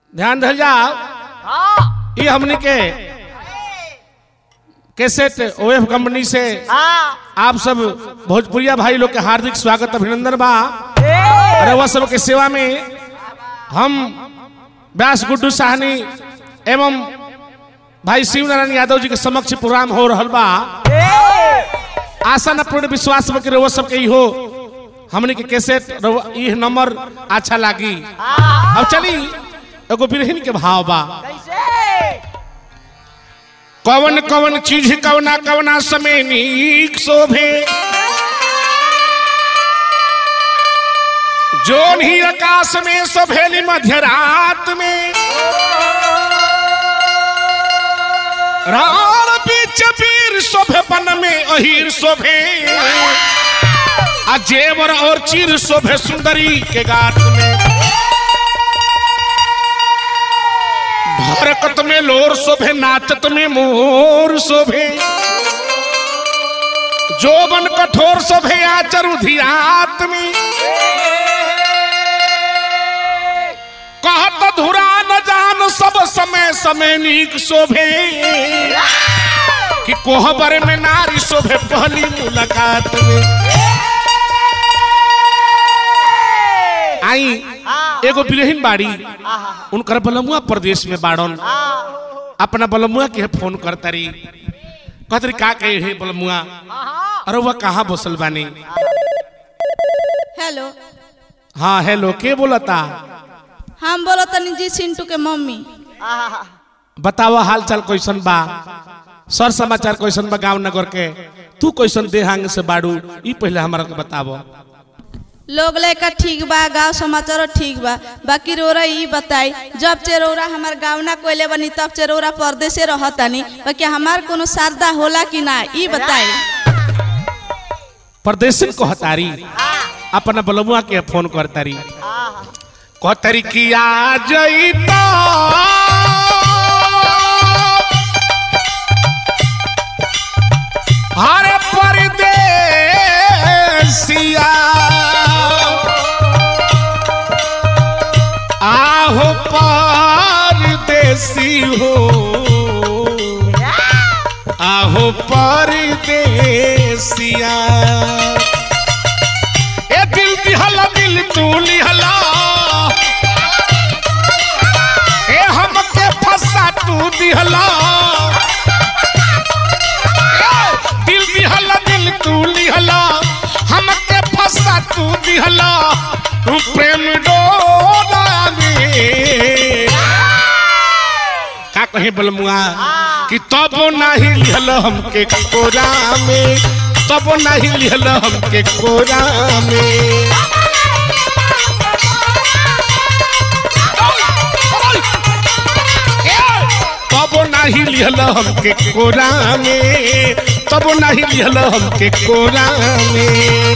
ध्यान धल जाओ हाँ ये हमने के कैसेट ओएफ कंपनी से हाँ आप सब भोजपुरिया भाई लोग के हार्दिक स्वागत अभिनंदन बा ए, अरे वह सब के सेवा में हम व्यास गुड्डू साहनी एवं भाई शिव नारायण यादव जी के समक्ष प्रोग्राम हो रहल बा ए, आशा न पूर्ण विश्वास में कि रउआ सबके ई हो हमने के कैसेट रउआ- ई नंबर अच्छा लागी हाँ अब चली एगो बिरहिन के भाव बा कैसे कवन कवन चीज कवना कवना समय नीक शोभे जोन ही आकाश में सभेली मध्यरात में राण बीच वीर शोभे बन में अहीर शोभे आ जेवर और चीर शोभे सुंदरी के गात में हरकत में लोर शोभे नाचत में मोर शोभे जोबन कठोर शोभे आचर उधियात में कहत धुरा न जान सब समय समय नीक शोभे कि कोहबर में नारी शोभे पहली मुलाकात में आई हाँ एगो बिरहिन बाड़ी हाँ उनकर बलमुआ प्रदेश में बाड़न हाँ अपना बलमुआ के फोन करतरी कहतरी का कहे हे बलमुआ हाँ अरे वह कहाँ बसल बानी हेलो हाँ हेलो के बोलता हम बोलो तनी जी सिंटू के मम्मी हाँ बताओ हाल चाल कैसन बा सर समाचार कैसन बा गांव नगर के तू कैसन देहांग से बाड़ू ई पहले हमारा के बतावो लोग लेकर ठीक बा गांव समाचार ठीक बा बाकी रोरा ई बताई जब चेरौरा हमार गाँव ना कोयले बनी तब चेरौरा परदेसे रहतानी बाकी हमार कोनो शारदा होला कि ना ई बताई परदेशन को हतारी अपना बलमुआ के फोन करतारी हाँ कहतरी कि आ जईता हरे परदेसिया आहो परदेसी हो आहो परदेसिया ए दिल दिहला दिल तू लिहला ए हमके फंसा तू दिहला ए, दिल दिहला दिल तू लिहला हमके फंसा तू दिहला तू प्रेम डोला में का कहे बलमुआ कि तब नहीं लिहल हमके कोरा में तब नहीं लिहल हमके कोरा में तब नहीं लिहल हमके कोरा में तब नहीं लिहल हमके कोरा में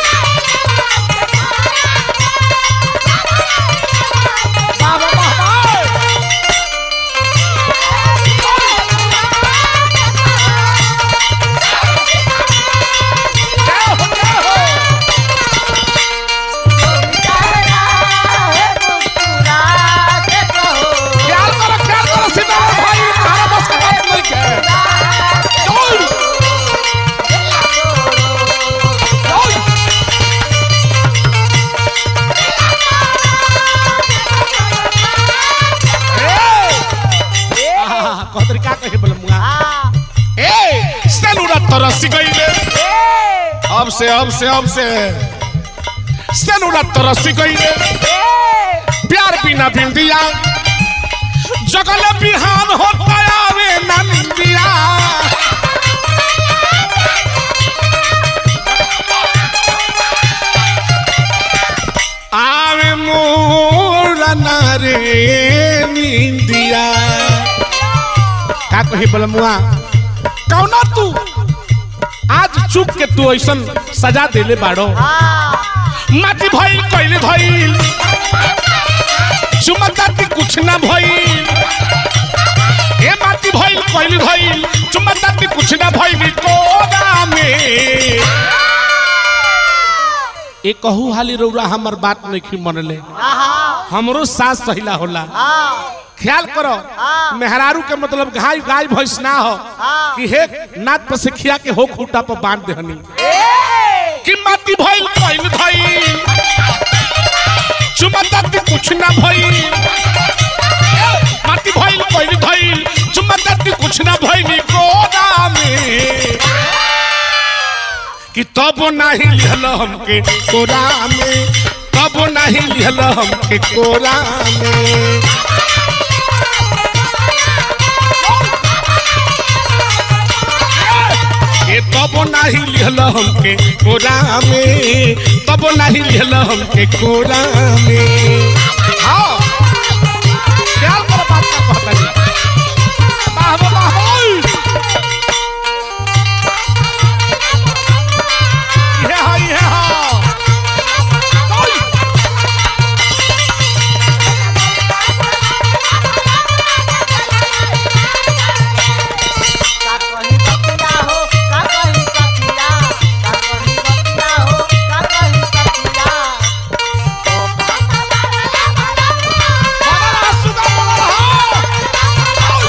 ख्याल करो ख्याल करो सीताराम भाई तुम्हारा बस का बात नहीं है चल चल कहतरी का कहे बलमुआ ए सेनुरा तरस गईले अब से अब से अब से सेनुरा तरस गईले प्यार बिना बिंदिया जगल बिहान होता आवे ना निंदिया आवे मोरा नारे निंदिया का कही बलमुआ कौना तू आज चुप के तू ऐसन सजा देले बाड़ो माटी भइल कइले भइल चुमताती कुछ ना भइल ए माटी भइल कइले भइल चुमताती कुछ ना भइल कोदा में ए कहू हाली रौरा हमर बात नहीं मनले हमरो सास सहिला होला ख्याल करो मेहरारू के मतलब गाय गाय भैंस ना हो कि हे नाथ पर से खिया के हो खूटा पर बांध देहनी कि माटी भइल कइल भइल चुमता ती कुछ ना भइल माटी भइल कइल भइल चुमता ती कुछ ना भइल कोना में कि तब नाही लिहल हमके कोरा में तब नाही लिहल हमके कोरा में ए तब नाही लिहल हमके कोरा में तब नाही लिहल हमके कोरा में हाँ ख्याल करो बात का कहता जी वाह वाह वाह ओय! ये हा ये हा ओय! का कहीं सतिया हो का कहीं सतिया का कहीं सतिया हो का कहीं सतिया बना रहा सुगा बना रहा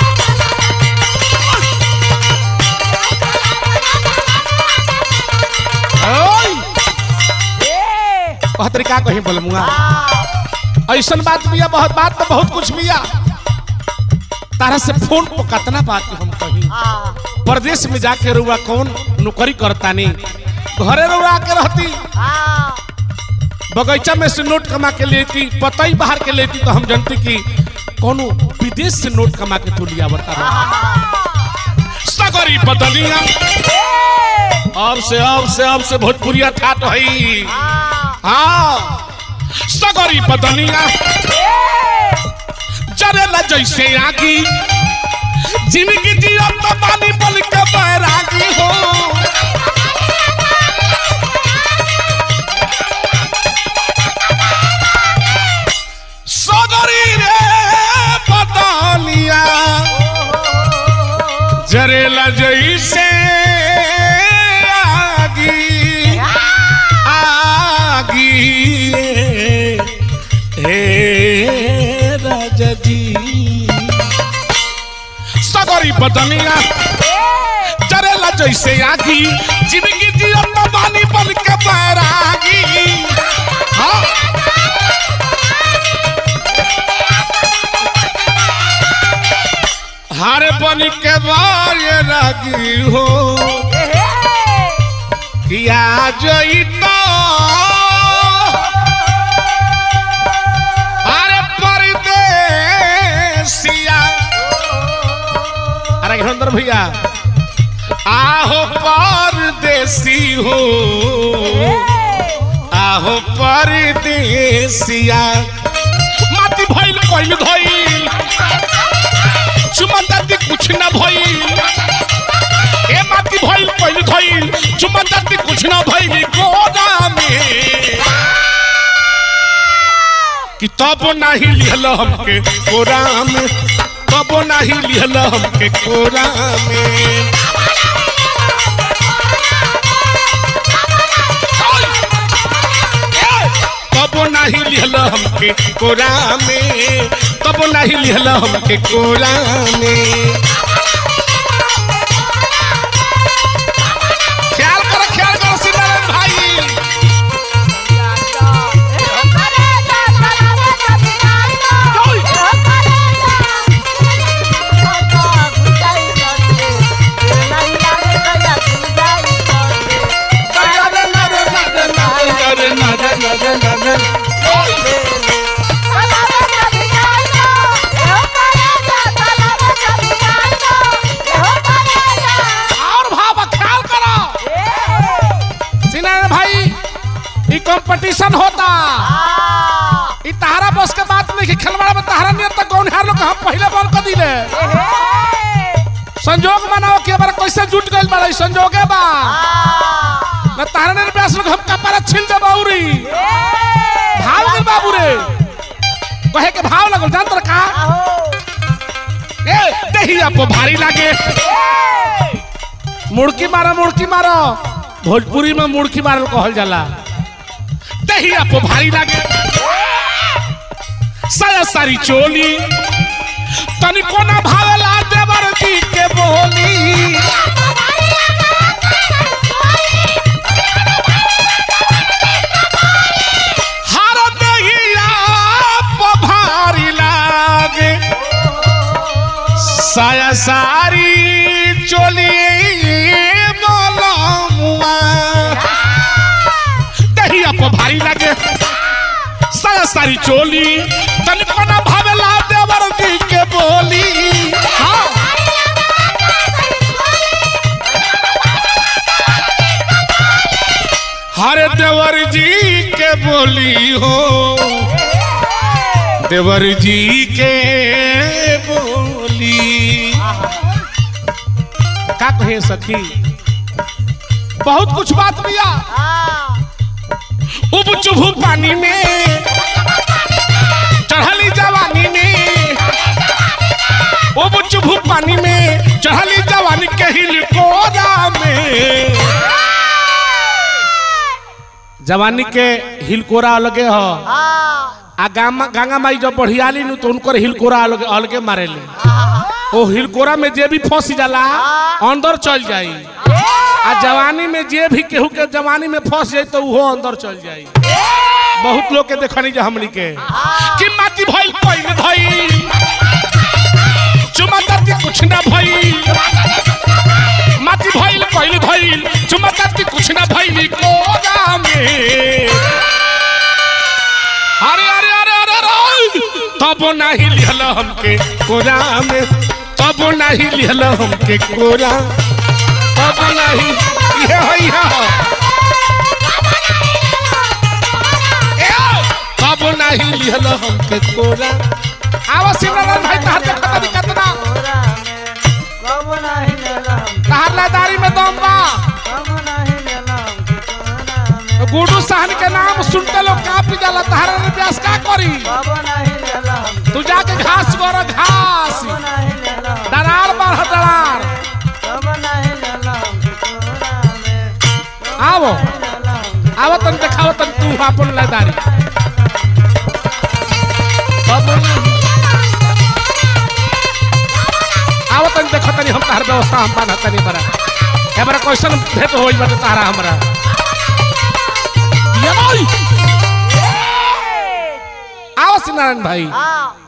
ओय! कह तरीका कहीं बोलमुआ ऐसन बात बिया बहुत बात तो बहुत कुछ बिया तारा से फोन पर कतना बात हम कही प्रदेश में जाके रुआ कौन नौकरी करता नहीं घरे रुआ के रहती बगीचा में से नोट कमा के लेती पता ही बाहर के लेती तो हम जानती कि कोनो विदेश से नोट कमा के तू लिया बता सगरी बदलिया अब से अब से अब से भोजपुरिया था तो है हाँ सगरी बदलिया जरेला जैसे आगी जिंदगी जिया तो पानी बल के बैरागी हो सगरी रे बदलिया जरेला जैसे आगी आगी हे राजा जी सगरी बदनिया जरेला जैसे आगी जिंदगी जिया तो बानी बन के बैरागी हाँ हारे बन के बैरागी हो किया जई तो अरे परदेसिया अरे घरंदर भैया आहो परदेसी हो आहो परदेसिया माटी भइल कइल धइल चुमंदाती कुछ ना भइल ए माटी भइल कइल धइल चुमंदाती कुछ ना भइल गोदा में कि तब नाही लिहल हमके कोरा में तब नाही लिहल हमके कोरा में तब नाही लिहल हमके कोरा में तब नाही लिहल हमके कोरा में ख्याल करो ख्याल करो सीताराम भाई और भाव ख्याल करो सीताराम भाई ई कंपटीशन होता ई तहारा बस के बात नहीं कि खिलवाड़ा में तहारा नियत तक कौन हार लोग हम पहले बॉल कर दिले संजोग मनाओ कि हमारा कैसे जुट गइल बड़ा ई संजोगे बा न तहारा ने ब्यास लोग हम कपारा छिल दे बाउरी भाव गइल बाबू रे कहे के भाव लगल जान तर का ए देहिया पे भारी लागे मुड़की मारो मुड़की मारो भोजपुरी में मुड़की मारल कहल जाला दहिया पे भारी लागे साया सारी चोली तनिको ना भावेला देवर जी के बोली हर दहिया पे भारी लागे साया सारी चोली मोलमुआ दहिया पे भारी लागे साया सारी चोली तनिको ना भावेला देवर जी के बोली हाँ हरे देवर जी के बोली हो देवर जी के बोली का कहे सखी बहुत कुछ बात किया उब चुभू पानी में चढ़ली जवानी में उब चुभू पानी में चढ़ली जवानी के हिल कोरा में जवानी के हिलकोरा अलगे हो आ गामा गंगा माई जब बढ़ियाली नु तो उनकर हिलकोरा अलगे अलगे मारेले ओ हिलकोरा में जे भी फंस जाला अंदर चल जाई आ जवानी में जे भी केहू के जवानी में फंस जाई तो वो अंदर चल जाई बहुत लोग के देखनी जा हमनी के कि माटी भइल पहिले धइल चुमा करके कुछ ना भइल माटी भइल पहिले धइल चुमा करके कुछ ना भइल कोरा में अरे अरे अरे अरे अरे तब नहीं लिहल हमके कोरा में तब नहीं लिहल हमके कोरा तब नहीं ये है ये है। ए, तब नहीं लिहल हमके कोरा आवा सिमरन भाई तहर देखत नहीं कतना तहर लादारी में दम बा गुडू सहन के नाम सुनते लोग कापी जाला तहर व्यास का करी तू जाके घास गोर घास दरार बाढ़ दरार आवो आवो तन देखाओ तन तू अपन लादारी तब नहीं। आवो तन देखो तनी हम तहर व्यवस्था हम बाना तनी बरा एबरा क्वेश्चन भेट होई बटे तारा हमरा ये भाई आओ सिनारायण भाई हाँ